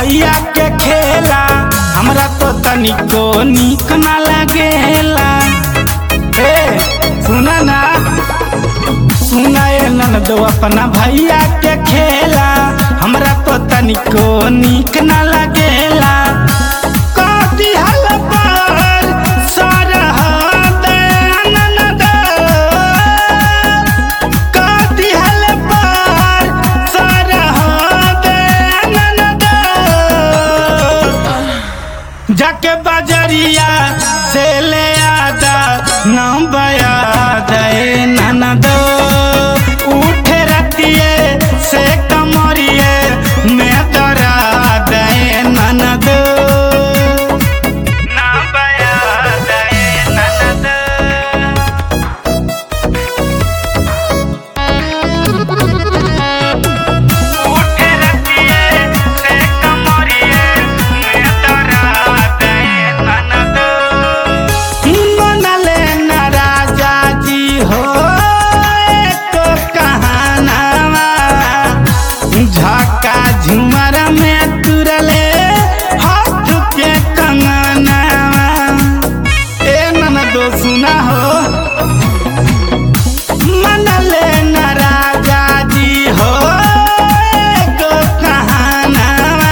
भैया के खेला हमरा तो तनिको निक ना लागेला ए सुना ना सुना ए ननदो अपना भैया के खेला हमरा तो तनिको निक ना लागेला कथी हल पर सरहद ननद कथी हल पर सरहद ननद जाके बजरिया से ले आदा नाम बया दे ननद उठे रतिए से कमरिए मैं तोरा दे ननद नाम बया दे ननद उठे रतिए से कमरिए मैं तोरा दे ननद मनले न राजा जी हो एको कहानावा झका झुमर में तुरले हाथ के कंगनावा ए ननदो सुना हो मनले न राजा जी हो एको कहानावा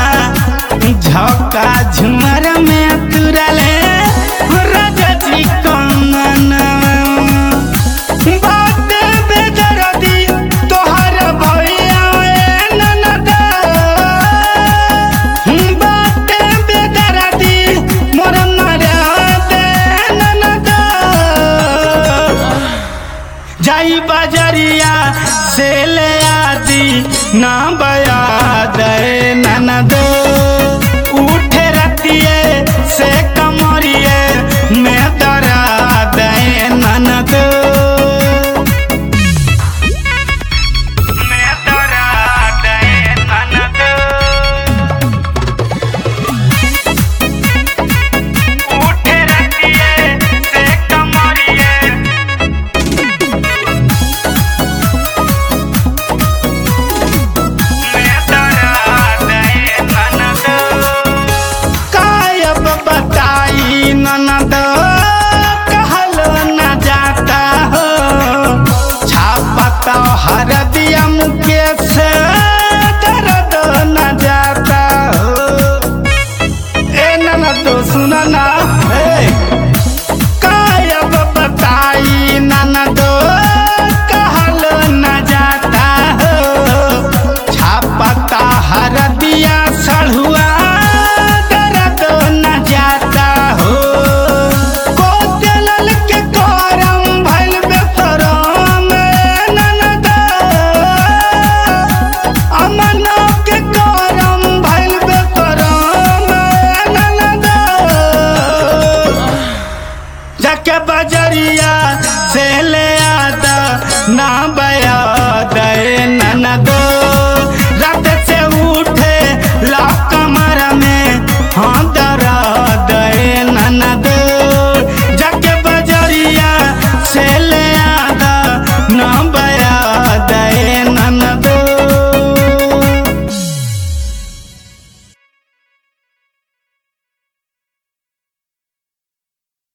झका झुमर में तुरले राजा जी कंगनावा बात बेदर्दी तोहर भैया ए ननद बात बेदर्दी मोर ननद ननद जाई बजरिया से ले आदि ना बया दे ननद उठे रतिए से कमरिए मैं तरा दे ननद मैं तरा दे ननद उठे रतिए से कमरिए कायब बताई ननद कहलो न जाता हो छापता हर दिया मुकेश दर्द न जाता हो ए ननद सुना ना ए कायब बताई ननद कहलो न जाता हो छापता हर दिया सढ़ुआ दर्द न जाता हो कोतलल के करम भइल बेसरम ननद अमनो के करम भइल बेसरम ननद जाके बजरिया से ले आदा ना बया